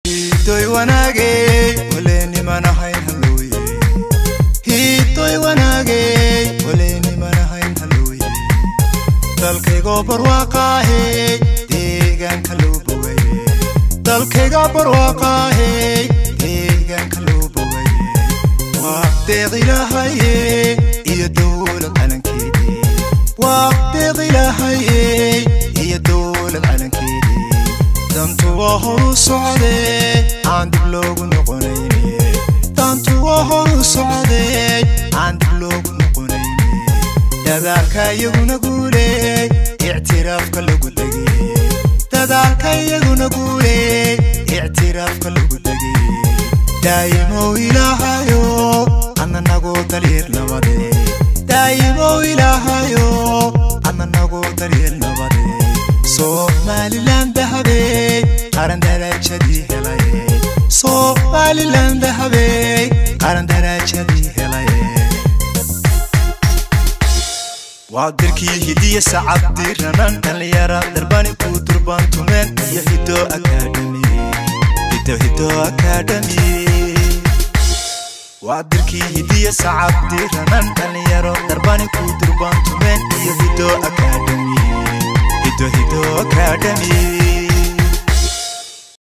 hiitoy wanaagey waleennimanahayn halooye hiitoy wanaagey waleennimanahayn halooye dalkaygoo barwaaqaahey deegaanka loo bogaye dalkayga barwaaqaahey deegaanka loo bogaye waa deeq ilaahaye iyo dowlad calankeedii waa deeq ilaahaye iyo dowlad calankeedii dantu waa horu socdee aan dib loogu noqonayne dantu waa horu socdee aan dib loogu noqonayne dadaalka iyaguna guuleey ictiraafka lagu degey dadaalka iyaguna guuleey ictiraafka lagu degey daa'imow ilaahayo adna nagu daryeel nabade daa'imow ilaahayo adna nagu daryeel nabade somalilan dahabey qaran darajadii helaye somalilan dahabey qaran darajadii helaye waa dirkii hidiya sacabdiranan dhallinyara darbani ku durbantumeen iyo hido akademi hido hido akademi waa dirkii hidiya sacabdiranan dhallinyaro